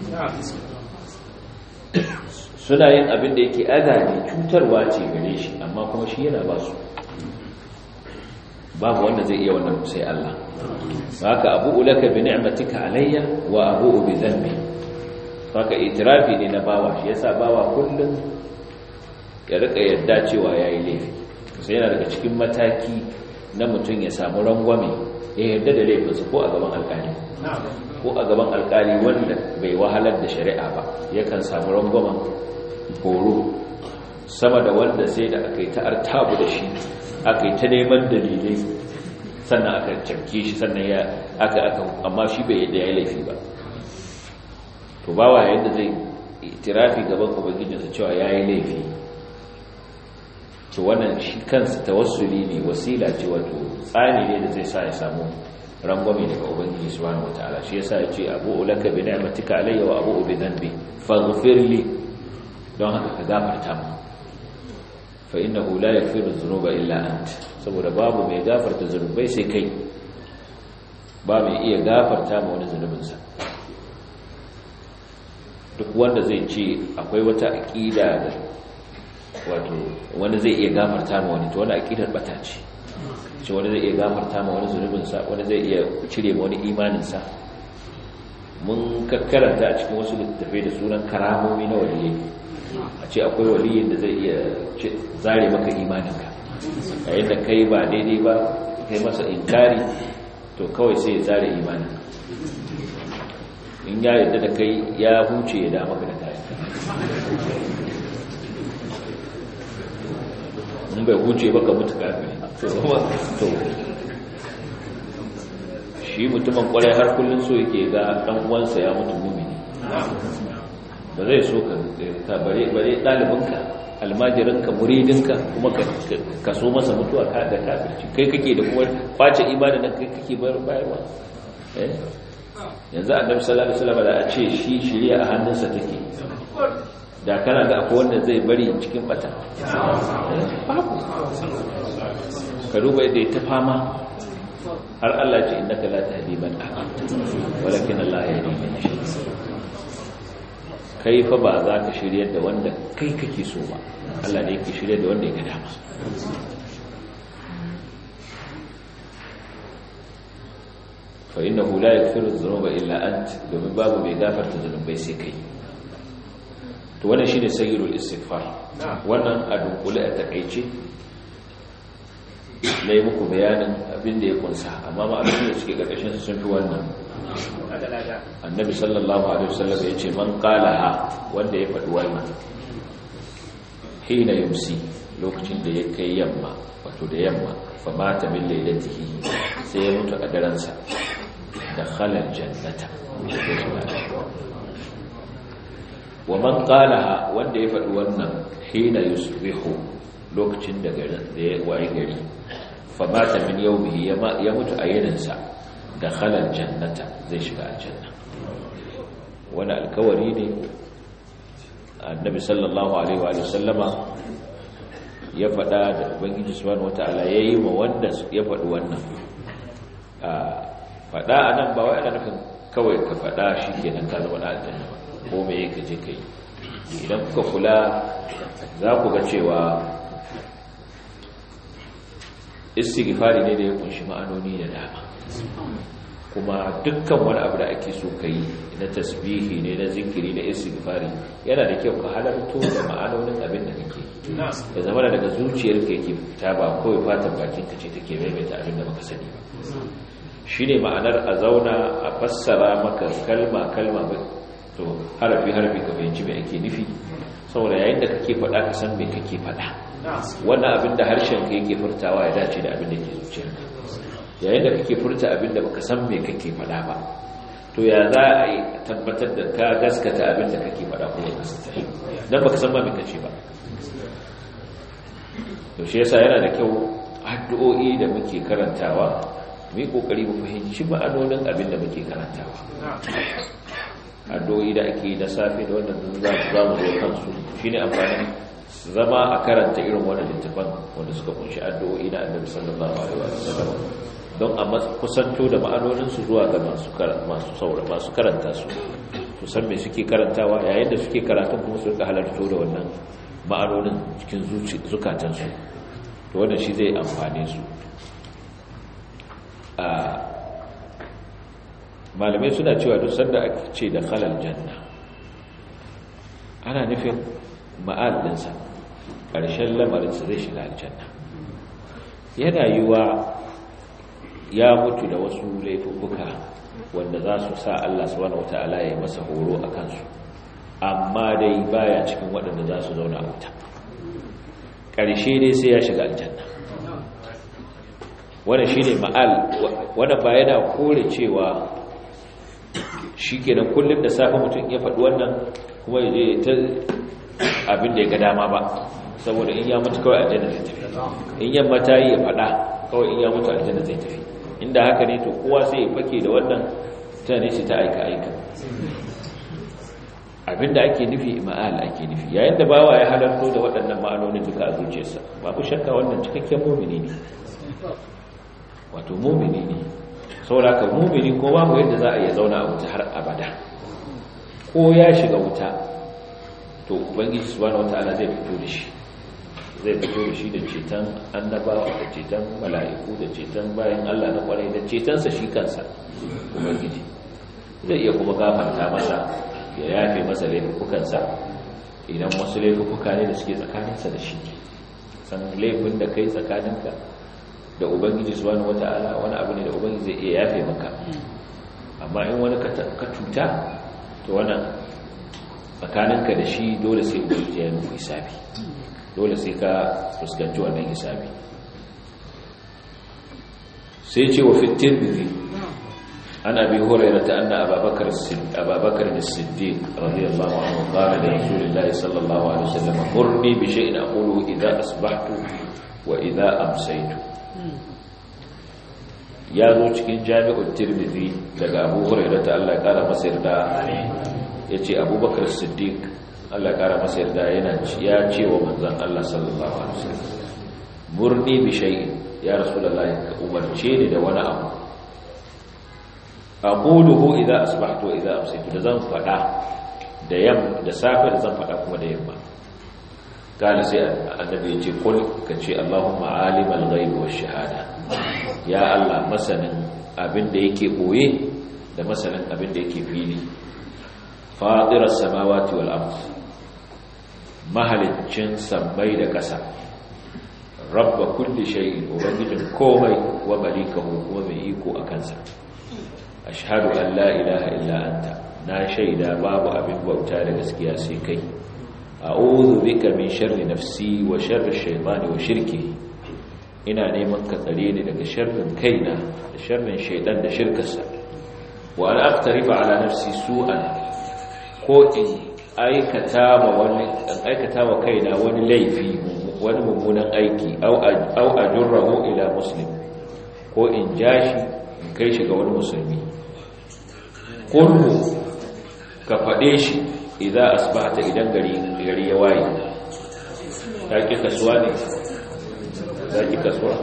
suna yin abin da yake adani cutarwa ce gare shi amma kuma shi yana ba su babu wanda zai iya wannan sai Allah haka abu ulaka bi ni'matika alayya wa abu bi dhanbi haka itirafi ne na bawa shi yasa bawa kullum ya rika yadda cewa yayi laifi sai yana daga cikin mataki na mutum ya samu rangwame ya yarda da laifinsa ko a gaban alƙali ko a gaban alƙali wanda bai wahalar da shari'a ba yakan samu rangwamen horo sama da wanda sai da aka yi ta artabu da shi aka yi ta neman dalilai sannan aka cafke shi sannan ya aka aka amma shi bai yadda ya yi laifi ba to bawa yadda zai itirafi gaban ubangijinsa cewa ya yi laifi to wannan shi kansa tawassuli ne wasila ce wato tsani ne da zai sa ya samu rangwame daga ubangiji subhanahu wataala shi yasa ya ce abu ulaka bi ni'matika alayya wa abu bi dhanbi faghfir li don haka ka gafarta mu fa innahu la yaghfiru dhunuba illa ant saboda babu mai gafarta zunubai sai kai ba mai iya gafarta ma wani zunubinsa duk wanda zai ce akwai wata aqida da wato wani zai iya gafarta ma wani to wani aqidar bata ce ce wani zai iya gafarta ma wani zunubinsa wani zai iya cire ma wani imaninsa mun kakkaranta a cikin wasu littattafai da sunan karamomi na waliyai a ce akwai waliyin da zai iya zare maka imaninka yayin da kai ba daidai ba kai masa inkari to kawai sai ya zare imaninka in ya yadda da kai ya huce ya dama ka da kayan in bai huce ba ka mutu kafin to shi mutumin kwarai har kullum so yake ga dan uwansa ya mutu mumini ba zai so ka bare bare dalibinka almajirinka muridinka kuma ka so masa mutuwa ka da kafirci kai kake da kuma kwace ibada nan kai kake bayarwa eh yanzu annabi sallallahu alaihi wasallam da a ce shi shiriya a hannunsa take da kana ga akwai wanda zai bari cikin bata babu ka duba yadda ta fama har Allah ce innaka la tahdi man ahbabta walakin Allah yahdi man yasha kai fa ba za ka shiryar da wanda kai kake so ba Allah ne yake shiryar da wanda ya ga dama fa innahu la yaghfiru dhunuba illa ant domin babu mai gafarta zunubai sai kai to wannan shine sayyidul istighfar wannan a dunkule a takeice na yi muku bayanin abin da ya kunsa amma ma'aikata da suke ƙarƙashin sun fi wannan annabi sallallahu alaihi wasallam ya ce man qalaha wanda ya faɗi wannan hina yumsi lokacin da ya kai yamma wato da yamma fa mata min lailatihi sai ya mutu a daren sa da khalal jannata wa man qalaha wanda ya faɗi wannan hina yusbihu lokacin da garin da ya waye gari fa mata min yawmihi ya mutu a yininsa da khalal jannata zai shiga aljanna wani alkawari ne annabi sallallahu alaihi wa sallama ya faɗa da ubangiji subhanahu wataala yayi ma wanda ya faɗi wannan faɗa anan ba wai ana nufin kawai ka faɗa shikenan ka zama aljanna ba ko me yake je kai idan kuka kula za ku ga cewa istighfari ne da ya kunshi ma'anoni da dama kuma dukkan wani abu da ake so kai na tasbihi ne na zikiri na istighfari yana da kyau ka halarto da ma'anonin abin da kake da zama daga zuciyarka yake fita ba kawai fatan bakin ka ce take maimaita abin da baka sani ba shine ma'anar a zauna a fassara maka kalma kalma ba to harafi harafi ka fahimci me ake nufi saboda yayin da kake faɗa ka san me kake faɗa wannan abin da harshen ka yake furtawa ya dace da abin da ke zuciyarka yayin da kake furta abin da baka san me kake faɗa ba to ya za a yi tabbatar da ka gaskata abin da kake faɗa ko ya gaskata shi dan baka san ma me kace ba to shi yasa yana da kyau addu'o'i da muke karantawa mu yi kokari mu fahimci ma'anonin abin da muke karantawa addu'o'i da ake na safe da wannan za mu zo kansu shine amfani zama a karanta irin wannan littafan wanda suka kunshi addu'o'i na annabi sallallahu alaihi wasallam don a kusanto da ma'anonin su zuwa ga masu masu saura masu karanta su to san me suke karantawa yayin da suke karatun kuma su rika halarto da wannan ma'anonin cikin zuci zukatan su to wannan shi zai amfane su a malamai suna cewa duk sanda ake ce da khalal janna ana nufin ma'al ɗinsa ƙarshen lamarinsa zai shiga aljanna yana yiwa ya mutu da wasu laifuka wanda za su sa Allah subhanahu wata'ala ya masa horo a kansu amma dai baya cikin waɗanda za su zauna a wuta ƙarshe dai sai ya shiga aljanna wannan shine ma'al wannan ba yana kore cewa shikenan kullum da safe mutum ya faɗi wannan kuma ya je ta abin da ya ga dama ba saboda in ya mutu kawai aljanna zai tafi in yamma ta yi ya faɗa kawai in ya mutu aljanna zai tafi inda haka ne to kowa sai ya fake da wannan tunane shi ta aika aika abinda ake nufi ma'al ake nufi yayin da bawa ya halarto da waɗannan ma'anonin duka a zuciyarsa babu shakka wannan cikakken mumini ne wato mumini ne saboda mumini ko babu yadda za a iya zauna a wuta har abada ko ya shiga wuta to ubangiji subhanahu wataala zai fito da shi zai fito da shi da ceton annabawa da ceton mala'iku da ceton bayan Allah na kwarai da cetonsa shi kansa ubangiji zai iya kuma gafarta masa ya yafe masa laifukansa idan wasu laifuka ne da suke tsakaninsa da shi san laifin da kai tsakaninka da ubangiji subhanahu wataala wani abu ne da ubangiji zai iya yafe maka amma in wani ka cuta to wannan tsakaninka da shi dole sai ubangiji ya nufi hisabi dole sai ka fuskanci wannan hisabi sai ce wa fitin bizi an abi hurairata anna ababakar ababakar as-siddiq radiyallahu anhu qala li rasulillahi sallallahu alaihi wasallam murni bi shay'in aqulu idha asbahtu wa idha amsaytu ya zo cikin jami'ul tirmidhi daga abu hurairata Allah ya kara masa yarda yace abubakar siddiq Allah ya kara masa yarda yana ya ce wa manzon Allah sallallahu alaihi wasallam murni bi shay'in ya rasulullahi ka umarce ni da wani abu aquluhu idza asbahtu wa idza amsaytu da zan fada da yam da safe da zan fada kuma da yamma kana sai annabi ya ce kul ka ce Allahumma alimal ghaibi wash shahada ya Allah masanin abin da yake boye da masanin abin da yake fili fadiras samawati wal ard mahalicin sammai da ƙasa rabba kulli shay'in ubangijin komai wa malikahu kuma mai iko a kansa ashhadu an la ilaha illa anta na shaida babu abin bauta da gaskiya sai kai a'udhu bika min sharri nafsi wa sharri shaytani wa shirkihi ina neman ka tsare ni daga sharrin kaina da sharrin shaytan da shirkarsa wa an aqtarifa ala nafsi su'an ko in aikata ma wani in aikata wa kaina wani laifi wani mummunan aiki au ajurrahu ila muslim ko in jashi in kai shi ga wani musulmi kullu ka faɗe shi idan asbahta idan gari gari ya waye ta ki kasuwa ne ta ki kasuwa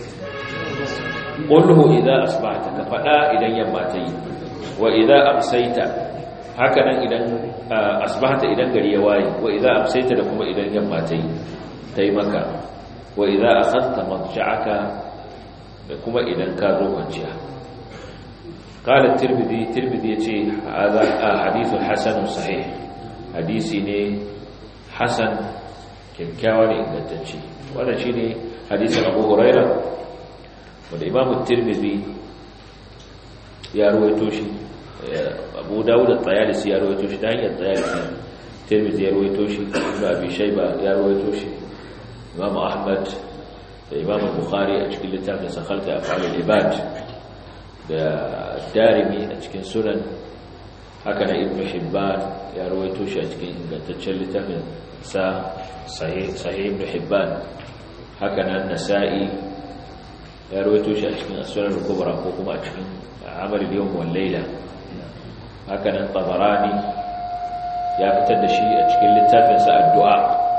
kullu idan asbahta ka faɗa idan yamma ta yi wa idan amsaita haka nan idan asbahta idan gari ya waye wa idan amsaita da kuma idan yamma ta yi ta yi maka wa idan akhadta madja'aka da kuma idan ka zo kwanciya قال الترمذي الترمذي يجي هذا حديث حسن صحيح حديثي ne hasan kyakkyawa ne ingantacce wannan shine hadisin Abu Huraira wanda Imam Tirmidhi ya rawaito shi Abu Dawud at-Tayalisi ya rawaito shi dan hanyar Tayalisi Tirmidhi ya rawaito shi Ibn Abi Shayba ya rawaito shi Imam Ahmad da Imam Bukhari a cikin littafin sa Khalqa Af'al al-Ibad da darimi a cikin sunan haka na ibn hibban ya rawaito shi a cikin ingantaccen littafin sa sahih ibn hibban haka na nasa'i ya rawaito shi a cikin as-sunan al-kubra ko kuma a cikin amal al-yawm wal layla haka nan tabarani ya fitar da shi a cikin littafin sa addu'a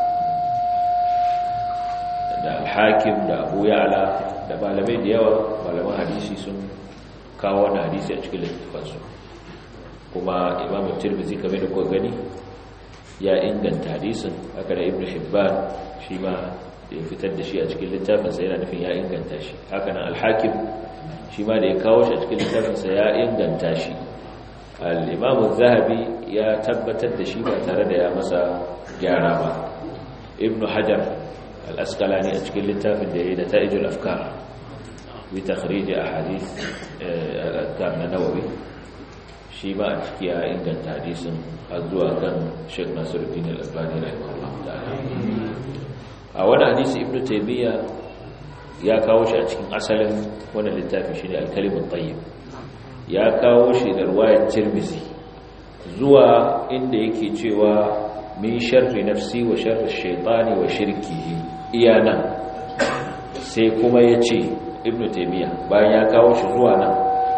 da al-hakim da abu ya'la da malamai da yawa malaman hadisi sun kawo wannan hadisi a cikin littafansu kuma imam tirmidhi kamar da kuka gani ya inganta hadisin haka da ibnu hibban shi ma ya fitar da shi a cikin littafinsa yana nufin ya inganta shi haka nan al-hakim shi ma da ya kawo shi a cikin littafinsa ya inganta shi al-imam zahabi ya tabbatar da shi ba tare da ya masa gyara ba ibnu hajar al-asqalani a cikin littafin da ya yi da ta'ijul afkar bi takhrij ahadith al-adkar na nawawi shi ba a ciki ya inganta hadisin har zuwa kan Sheikh Nasiruddin Al-Albani rahimahullah ta'ala a wani hadisi Ibn Taymiyyah ya kawo shi a cikin asalin wannan littafin shine Al-Kalimut Tayyib ya kawo shi da riwayar Tirmidhi zuwa inda yake cewa min sharri nafsi wa sharri shaytani wa shirkihi iyana sai kuma yace Ibn Taymiyyah bayan ya kawo shi zuwa nan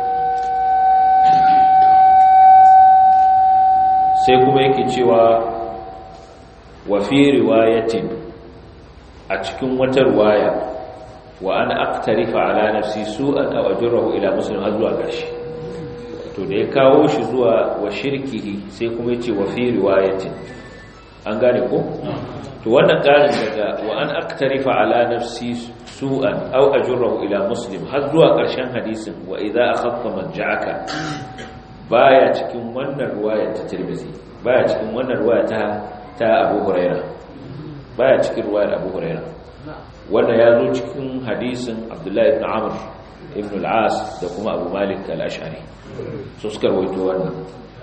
sai kuma yake cewa wa fi riwayatin a cikin wata riwaya wa ana aqtarifa ala nafsi su'an aw ajrahu ila muslim har zuwa gashi to da ya kawo shi zuwa wa shirkihi sai kuma yace wa fi riwayatin an gane ko to wannan karin daga wa an aqtarifa ala nafsi su'an aw ajrahu ila muslim har zuwa karshen hadisin wa idza akhadta manja'aka baya cikin wannan ruwaya ta Tirmidhi baya cikin wannan ruwaya ta ta Abu Huraira baya cikin ruwayar Abu Huraira wannan ya zo cikin hadisin Abdullah ibn Amr ibn al-As da kuma Abu Malik al-Ash'ari so suka rawaito wannan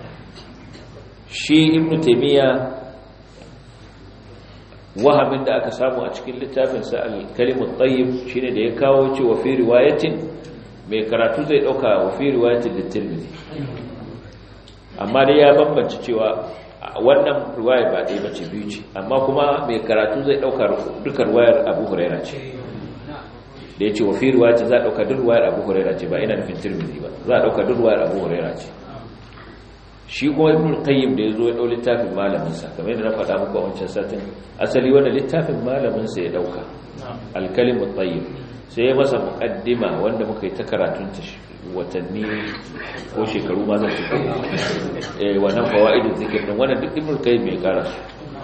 shi Ibn Taymiyyah wahamin da aka samu a cikin littafin sa al-kalimut tayyib shine da ya kawo cewa fi riwayatin mai karatu zai dauka wa fi riwayatin litirmidhi amma dai ya bambance cewa wannan riwaya ba ɗaya bace biyu ce amma kuma mai karatu zai ɗauka duka riwayar abu huraira ce da ya ce wa fi riwaya za a ɗauka duk riwayar abu huraira ce ba ina nufin tirmidhi ba za a ɗauka duk riwayar abu huraira ce shi kuma ibn qayyim da yazo ya dau littafin malamin sa kamar yadda na faɗa muku a wancan satin asali wannan littafin malamin sa ya dauka al-kalim at-tayyib sai ya masa muqaddima wanda muka yi ta karatun ta watanni ko shekaru ma zan tuko eh wannan fawaidul zikr din wannan duk ibn qayyim ya kara su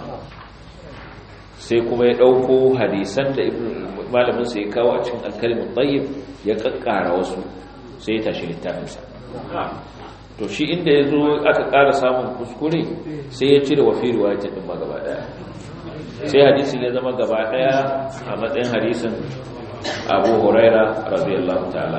sai kuma ya dauko hadisan da ibn malamin sa ya kawo a cikin al-kalim at-tayyib ya kakkara wasu sai ya tashi littafin sa to shi inda ya zo aka ƙara samun kuskure sai ya cire wafi riwayatin ɗin ma gaba ɗaya sai hadisin ya zama gaba ɗaya a matsayin hadisin abu huraira radiyallahu ta'ala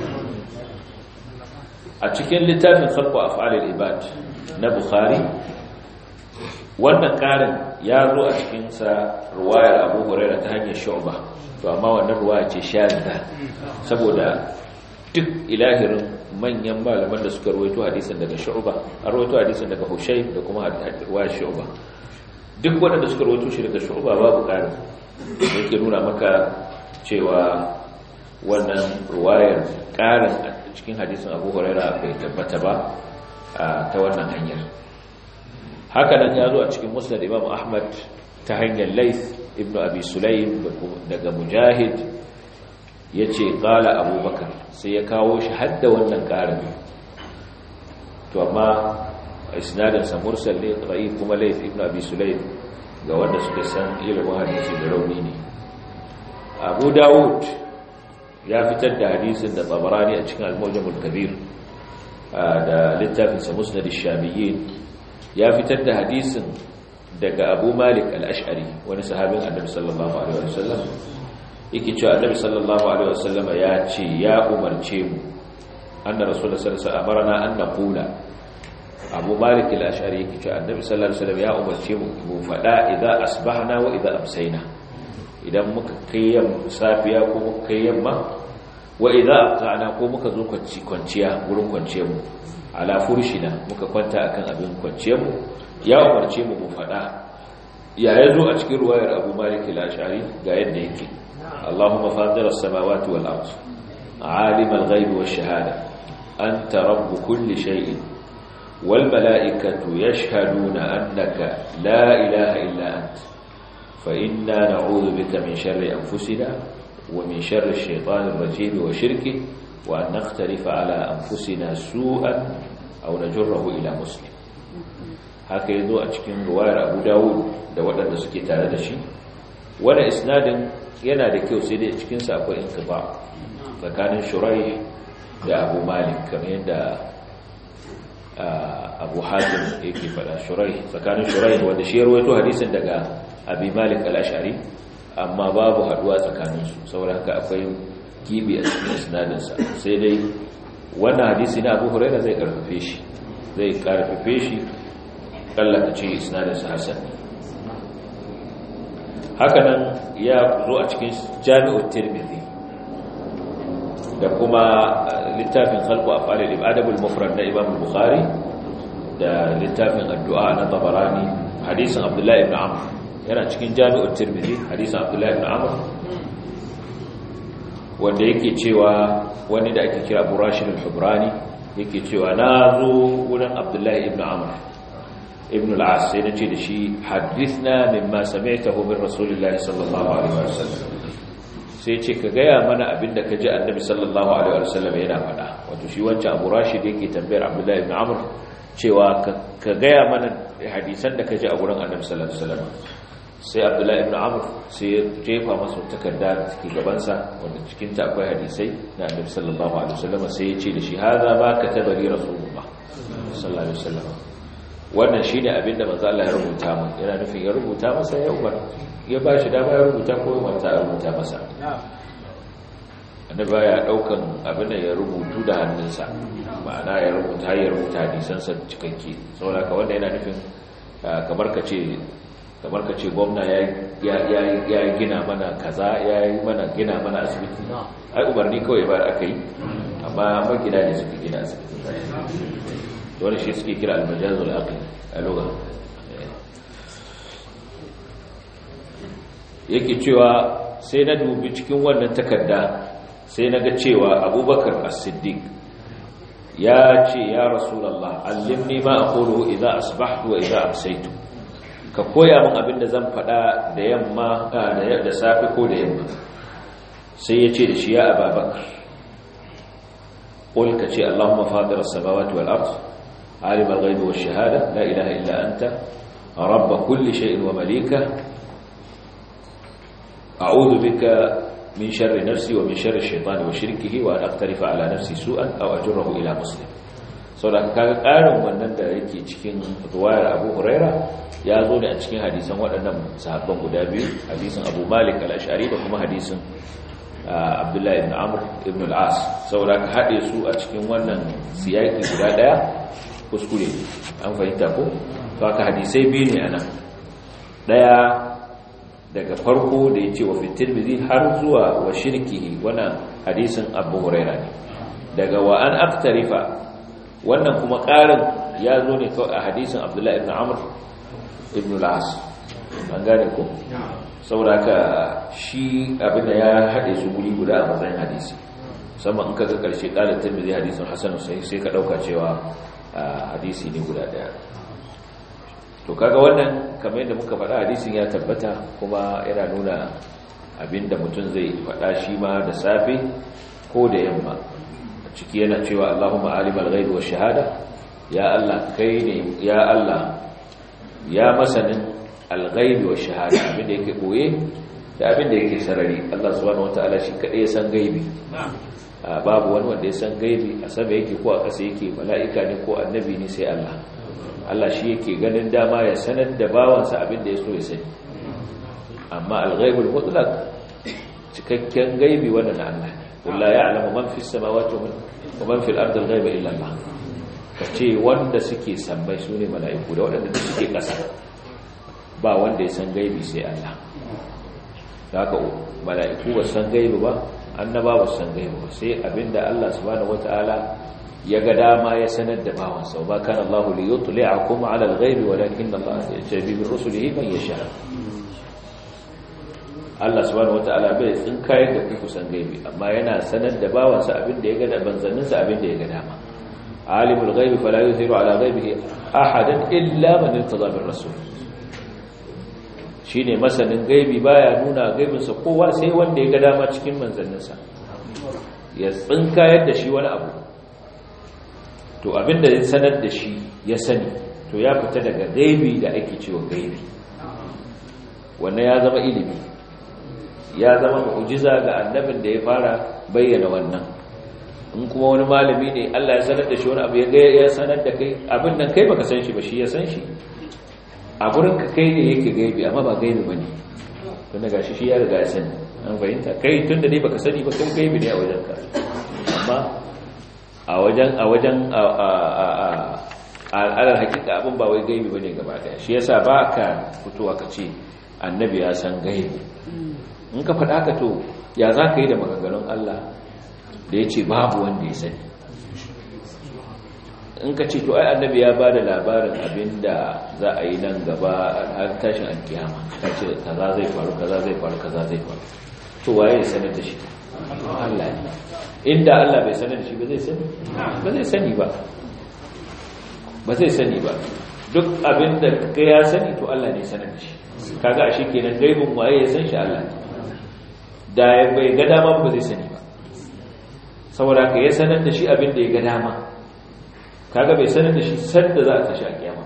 a cikin littafin khalqu af'alil ibad na bukhari wannan ƙarin ya zo a cikin sa ruwayar abu huraira ta hanyar shu'ba to amma wannan ruwaya ce shadda saboda duk ilahirin manyan malaman da suka rawaito hadisin daga Shu'ba an rawaito hadisin daga Hushayb da kuma riwayar Shu'ba duk wanda suka rawaito shi daga Shu'ba babu ƙari yake nuna maka cewa wannan riwayar ƙarin a cikin hadisin Abu Hurairah bai tabbata ba ta wannan hanyar haka nan ya zo a cikin Musnad Imam Ahmad ta hanyar Layth ibn Abi Sulaym daga Mujahid ya ce ƙala abubakar sai ya kawo shi hadda wannan ƙarin to amma isnadinsa mursal ne ra'i kuma laif ibn abi sulaim ga wanda suka san ilimin hadisi da rauni ne abu dawud ya fitar da hadisin da tsabarani a cikin al-mujamul kabir da littafinsa musnad ash-shamiyyin ya fitar da hadisin daga abu malik al-ash'ari wani sahabin annabi sallallahu alaihi wasallam yake cewa annabi sallallahu alaihi wasallam ya ce ya umarce mu anna rasulullahi sallallahu alaihi wasallam amarna an naqula abu malik al-ash'ari yake cewa annabi sallallahu alaihi wasallam ya umarce mu mu fada idza asbahna wa idza amsayna idan muka kai safiya ko muka kai yamma wa idza aqana ko muka zo kwanciya gurin kwanciyar mu ala furshina muka kwanta akan abin kwanciyar mu ya umarce mu mu fada ya yazo a cikin ruwayar abu malik al-ash'ari ga yadda yake اللهم فاطر السماوات والأرض عالم الغيب والشهادة أنت رب كل شيء والملائكة يشهدون أنك لا إله إلا أنت فإنا نعوذ بك من شر أنفسنا ومن شر الشيطان الرجيم وشركه وأن نختلف على أنفسنا سوءا أو نجره إلى مسلم haka yazo a cikin ruwayar Abu Dawud da waɗanda suke tare da shi wanda isnadin yana da kyau sai dai cikin sa akwai inqiba tsakanin Shuraih da Abu Malik kamar yadda Abu Hatim yake faɗa Shuraih tsakanin Shuraih wanda shi ya rawaito hadisin daga Abi Malik al-Ash'ari amma babu haduwa tsakaninsu saboda haka akwai gibi a cikin isnadinsa sai dai wannan hadisi na Abu Hurairah zai karfafe shi zai karfafe shi kallaka ce isnadinsa hasan hakanan ya zo a cikin Jami'ut Tirmidhi da kuma littafin khalqu af'al al-ibad al-mufrad na Imam Bukhari da littafin addu'a na Tabarani hadisin Abdullah ibn Amr yana cikin jami'ar tirmidhi hadisin abdullahi ibn amr wanda yake cewa wani da ake kira burashid al-hubrani yake cewa na zo wurin abdullahi ibn amr ibn al-as sai nace da shi hadithna mimma sami'tahu min rasulillahi sallallahu alaihi wasallam sai ce ka gaya mana abinda ka ji annabi sallallahu alaihi wasallam yana faɗa wato shi wancan abu rashid yake tambayar abdullahi ibn amr cewa ka gaya mana hadisan da ka ji a wurin annabi sallallahu alaihi wasallam sai abdullahi ibn amr sai ya jefa masa takarda da take gabansa wanda cikin ta akwai hadisai na annabi sallallahu alaihi wasallam sai ya ce da shi hadha ma kataba li rasulullah sallallahu alaihi wasallam wannan shine abinda manzo Allah ya rubuta mu yana nufin ya rubuta masa ya umar ya bashi dama ya rubuta ko ya manta ya rubuta masa annabi ya daukan abin da ya rubutu da hannunsa ma'ana ya rubuta ya rubuta hadisansa cikakke saboda ka wanda yana nufin kamar ka ce kamar ka ce gwamna ya gina mana kaza ya yi mana gina mana asibiti ai umarni kawai ba aka yi amma magina ne suka gina asibiti wani shi suke kira almajazul aqli a lugha yake cewa sai na dubi cikin wannan takarda sai na ga cewa abubakar as-siddiq ya ce ya rasulullah allimni ma aqulu idza asbahtu wa idza amsaytu ka koya min abin da zan faɗa da yamma da safe ko da yamma sai ya ce da shi ya ababakar ƙul ka ce allahumma fadira samawati wal ard alim al-ghaibi wash shahada la ilaha illa anta rabb kulli shay'in wa malika a'udhu bika min sharri nafsi wa min sharri ash-shaytani wa shirkihi wa an aqtarifa ala nafsi su'an aw ajrahu ila muslim saboda kaga ƙarin wannan da yake cikin ruwayar Abu Huraira ya zo ne a cikin hadisan waɗannan sahabban guda biyu hadisin Abu Malik al-Ash'ari da kuma hadisin Abdullah ibn Amr ibn al-As saboda ka haɗe su a cikin wannan siyaki guda ɗaya kuskure an fahimta ko to haka hadisai biyu ne anan ɗaya daga farko da yace wa fitil bizi har zuwa wa shirkihi wannan hadisin Abu Huraira ne daga wa an aktarifa wannan kuma ƙarin ya zo ne kawai a hadisin Abdullah ibn Amr ibn al-as an gane ko saboda ka shi abinda ya haɗe su guri guda a matsayin hadisi musamman in kaga karshe qala tirmidhi hadisin hasan sai sai ka dauka cewa hadisi ne guda daya to kaga wannan kamar yadda muka faɗa hadisin ya tabbata kuma yana nuna abinda mutum zai faɗa shi ma da safe ko da yamma ciki yana cewa Allahumma alimal ghaibi wash shahada ya Allah kai ne ya Allah ya masanin alghaibi wa shahada abinda yake boye da abinda yake sarari Allah subhanahu wataala shi kadai ya san gaibi babu wani wanda ya san gaibi a sama yake ko a ƙasa yake mala'ika ne ko annabi ne sai Allah Allah shi yake ganin dama ya sanar da bawansa abinda ya so ya sani amma alghaibul mutlaq cikakken gaibi wannan na Allah qul la ya'lamu man fis samawati wa man fil ardi al-ghaiba illa Allah ka ce wanda suke sammai su ne mala'iku da waɗanda suke ƙasa ba wanda ya san gaibi sai Allah da haka mala'iku ba san gaibi ba annaba ba san gaibi ba sai abinda Allah subhanahu wata'ala ya ga dama ya sanar da bawansa ba kan Allah li yutli'akum 'ala al-ghaibi walakin Allah yajabi bi rusulihi man yasha Allah subhanahu wataala bai tsinkayar da ku kusan gaibi amma yana sanar da bawansa abin da ya ga da banzanninsa abin da ya ga dama alimul ghaibi fala yuzhiru ala ghaibihi ahadan illa man irtada bir rasul shine masanin gaibi baya nuna gaibinsa kowa sai wanda ya ga dama cikin manzanninsa ya tsinkayar da shi wani abu to abinda ya sanar da shi ya sani to ya fita daga gaibi da ake cewa gaibi wannan ya zama ilimi ya zama mu'jiza ga annabin da ya fara bayyana wannan in kuma wani malami ne Allah ya sanar da shi wani abu ya ga ya sanar da kai abin nan kai baka san shi ba shi ya san shi a gurin ka kai ne yake gaibi amma ba gaibi bane tunda gashi shi ya riga ya sani an fahimta kai tunda dai baka sani ba kai gaibi ne a wajen ka amma a wajen a wajen a al'adar hakika abin ba wai gaibi bane gaba daya shi yasa ba ka fitowa ka ce annabi ya san gaibi in ka faɗa ka to ya za ka yi da maganganun Allah da ya ce babu wanda ya sani in ka ce to ai annabi ya ba da labarin abinda za a yi nan gaba har tashin alkiyama ka ce kaza zai faru kaza zai faru kaza zai faru to waye ya sanar da shi Allah ne inda Allah bai sanar da shi ba zai sani ba zai sani ba ba zai sani ba duk abinda ka ya sani to Allah ne sanar da shi kaga ashe kenan gaibin waye ya san shi Allah ne da bai ga dama ba zai sani ba saboda ka ya sanar da shi abinda ya ga dama kaga bai sanar da shi sanda za a tashi a kiyama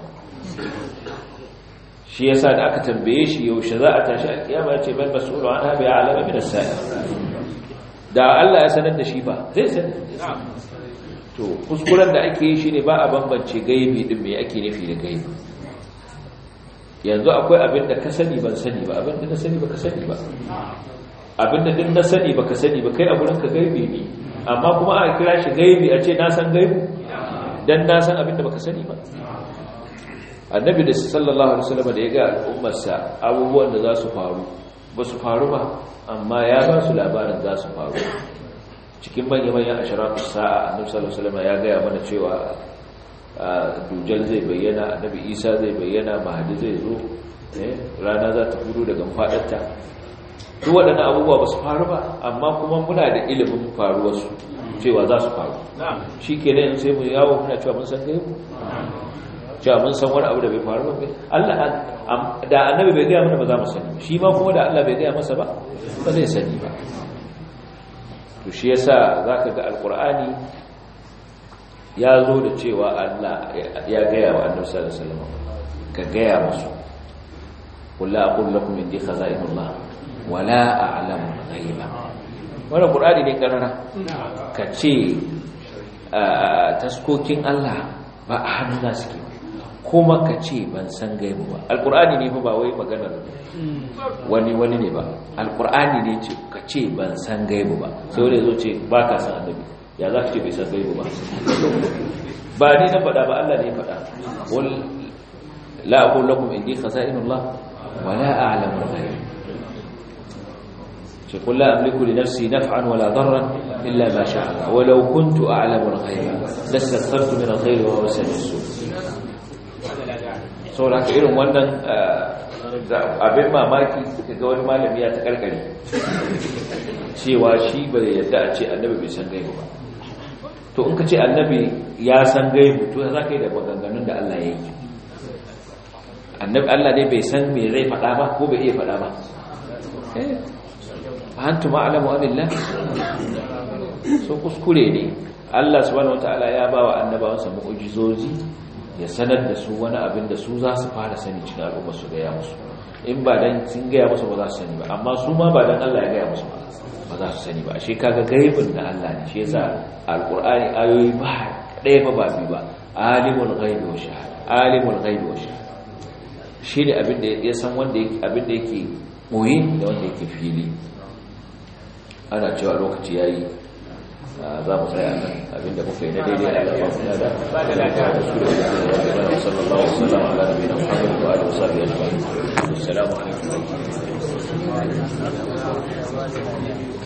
shi yasa da aka tambaye shi yaushe za a tashi a kiyama ya ce bal mas'ulu an habi alama min as-sa'i da Allah ya sanar da shi ba zai sani to kuskuren da ake yi shine ba a bambance gaibi din me ake nufi da gaibi yanzu akwai abin da ka sani ban sani ba abin da na sani ba ka sani ba abin da din na sani ba ka sani ba kai a gurin ka gaibi ne amma kuma a kira shi gaibi a ce na san gaibi dan na san abin da baka sani ba annabi da sallallahu alaihi wasallam da ya ga al'ummarsa abubuwan da za su faru ba su faru ba amma ya ba su labarin za su faru cikin manya-manyan ashiratu sa'a annabi sallallahu alaihi wasallam ya gaya mana cewa dujal zai bayyana annabi isa zai bayyana mahadi zai zo rana za ta furo daga fadarta duk waɗannan abubuwa ba su faru ba amma kuma muna da ilimin faruwarsu cewa za su faru shi ke nan sai mu yawo muna cewa mun san gaibu cewa mun san wani abu da bai faru ba Allah da annabi bai gaya mana ba za mu sani shi ma kuma da Allah bai gaya masa ba ba zai sani ba to shi yasa zaka ga alqur'ani ya zo da cewa Allah ya gaya wa annabi sallallahu alaihi wasallam ka gaya musu qul la aqul lakum indi khaza'inullah wala a'lamu ghaiba wannan qur'ani ne karara ka ce taskokin Allah ba a hannuna suke kuma ka ce ban san gaibu ba alqur'ani ne fa ba wai maganar wani wani ne ba alqur'ani ne ce ka ce ban san gaibu ba sai wani zo ce ba ka san annabi ya za ka ce bai san gaibu ba ba ni na faɗa ba Allah ne ya faɗa wal la aqul lakum indi khaza'inullah wala a'lamu al-ghaib قل لا أملك لنفسي نفعا ولا ضرا إلا ما شاء الله ولو كنت أعلم الغيب لاستكثرت من الخير وهو سميع السوء saboda haka irin wannan abin mamaki ga wani malami ya ta karkare cewa shi bai yadda a ce annabi bai san gaibu ba to in ka ce annabi ya san gaibu to za ka yi da maganganun da Allah ya yi annabi Allah ne bai san me zai faɗa ba ko bai iya faɗa ba antum a'lamu amillah so kuskure ne Allah subhanahu wataala ya bawa annabawansa mu'jizozi ya sanar da su wani abin da su za su fara sani cikin al'umma su ga ya musu in ba dan sun ga ya musu ba za su sani ba amma su ma ba dan Allah ya ga ya musu ba ba za su sani ba ashe kaga gaibin da Allah ne shi yasa alqur'ani ayoyi ba ɗaya ba ba biyu ba alimul ghaibi wa shahada alimul ghaibi wa shahada shi ne abin da ya san wanda yake abin da yake boye da wanda yake fili ana cewa lokaci ya yi za mu tsaya nan abinda muka yi na daidai da alaƙa da ba da lafiya da su da su da sallallahu alaihi wasallam ala nabiyina muhammad wa alihi wasallam ajma'in assalamu alaikum